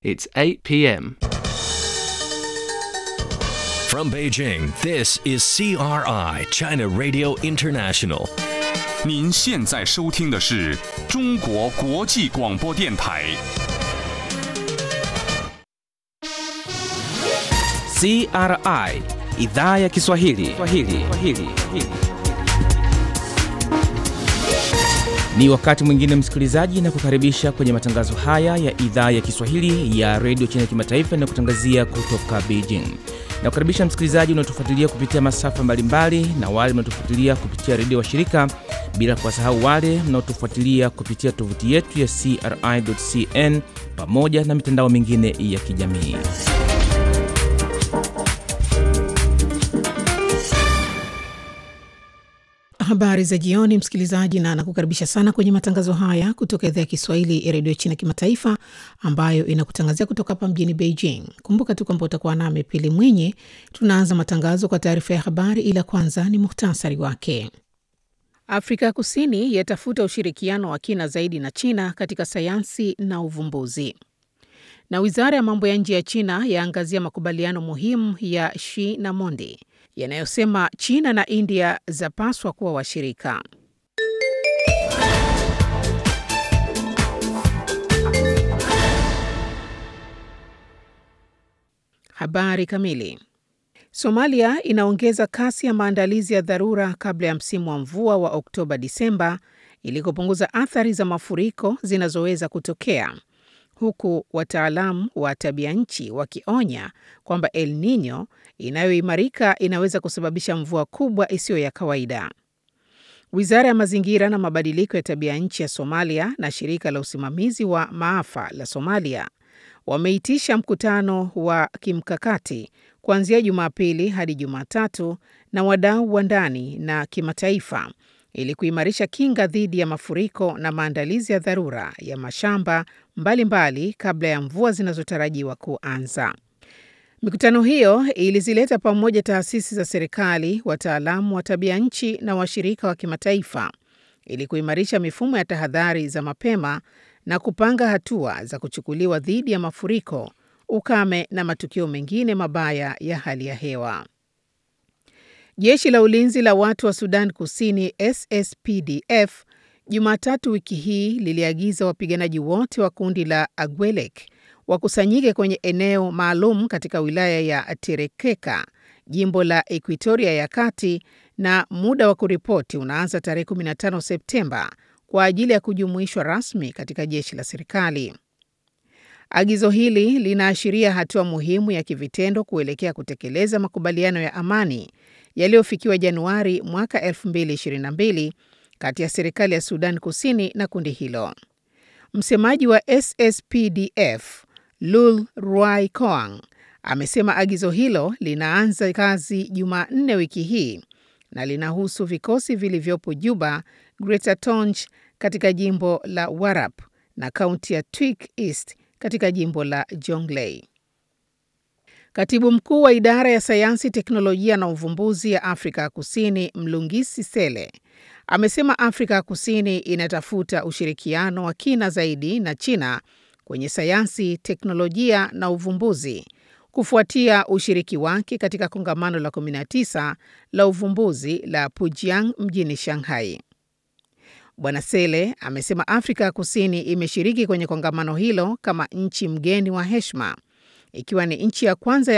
It's 8 p.m. From Beijing, this is CRI, China Radio International. 您现在收听的是中国国际广播电台。 CRI idhaa ya Kiswahili. Kiswahili. Kiswahili. Ni wakati mwingine msikilizaji, na kukaribisha kwenye matangazo haya ya idhaa ya Kiswahili ya redio China Kimataifa na kutangazia kutoka Beijing. Na kukaribisha msikilizaji unaotufuatilia kupitia masafa mbalimbali na wale mnaotufuatilia kupitia redio wa shirika, bila kuwasahau wale mnaotufuatilia kupitia tovuti yetu ya CRI.cn pamoja na mitandao mingine ya kijamii. Habari za jioni, msikilizaji, na nakukaribisha sana kwenye matangazo haya kutoka idhaa ya Kiswahili ya redio China Kimataifa, ambayo inakutangazia kutoka hapa mjini Beijing. Kumbuka tu kwamba utakuwa nami Pili Mwinyi. Tunaanza matangazo kwa taarifa ya habari, ila kwanza ni muhtasari wake. Afrika ya Kusini yatafuta ushirikiano wa kina zaidi na China katika sayansi na uvumbuzi, na wizara ya mambo ya nje ya China yaangazia makubaliano muhimu ya Xi na Mondi yanayosema China na India zapaswa kuwa washirika. Habari kamili. Somalia inaongeza kasi ya maandalizi ya dharura kabla ya msimu wa mvua wa Oktoba Disemba ili kupunguza athari za mafuriko zinazoweza kutokea huku wataalamu wa tabia nchi wakionya kwamba El Nino inayoimarika inaweza kusababisha mvua kubwa isiyo ya kawaida. Wizara ya mazingira na mabadiliko ya tabia nchi ya Somalia na shirika la usimamizi wa maafa la Somalia wameitisha mkutano wa kimkakati kuanzia Jumapili hadi Jumatatu na wadau wa ndani na kimataifa ili kuimarisha kinga dhidi ya mafuriko na maandalizi ya dharura ya mashamba mbalimbali mbali kabla ya mvua zinazotarajiwa kuanza. Mikutano hiyo ilizileta pamoja taasisi za serikali, wataalamu wa tabia nchi na washirika wa kimataifa ili kuimarisha mifumo ya tahadhari za mapema na kupanga hatua za kuchukuliwa dhidi ya mafuriko, ukame na matukio mengine mabaya ya hali ya hewa. Jeshi la ulinzi la watu wa Sudan Kusini SSPDF Jumatatu wiki hii liliagiza wapiganaji wote wa kundi la Agwelek wakusanyike kwenye eneo maalum katika wilaya ya Terekeka, jimbo la Ekuitoria ya Kati, na muda wa kuripoti unaanza tarehe 15 Septemba kwa ajili ya kujumuishwa rasmi katika jeshi la serikali. Agizo hili linaashiria hatua muhimu ya kivitendo kuelekea kutekeleza makubaliano ya amani yaliyofikiwa Januari mwaka 2022 kati ya serikali ya Sudan Kusini na kundi hilo. Msemaji wa SSPDF Lul Ruai Koang amesema agizo hilo linaanza kazi Jumanne wiki hii na linahusu vikosi vilivyopo Juba, Greater Tonj katika jimbo la Warap na kaunti ya Twik East katika jimbo la Jonglei. Katibu mkuu wa idara ya sayansi, teknolojia na uvumbuzi ya Afrika ya Kusini Mlungisi Sele amesema Afrika ya Kusini inatafuta ushirikiano wa kina zaidi na China kwenye sayansi, teknolojia na uvumbuzi kufuatia ushiriki wake katika kongamano la 19 la uvumbuzi la Pujiang mjini Shanghai. Bwana Sele amesema Afrika ya Kusini imeshiriki kwenye kongamano hilo kama nchi mgeni wa heshima, ikiwa ni nchi ya kwanza ya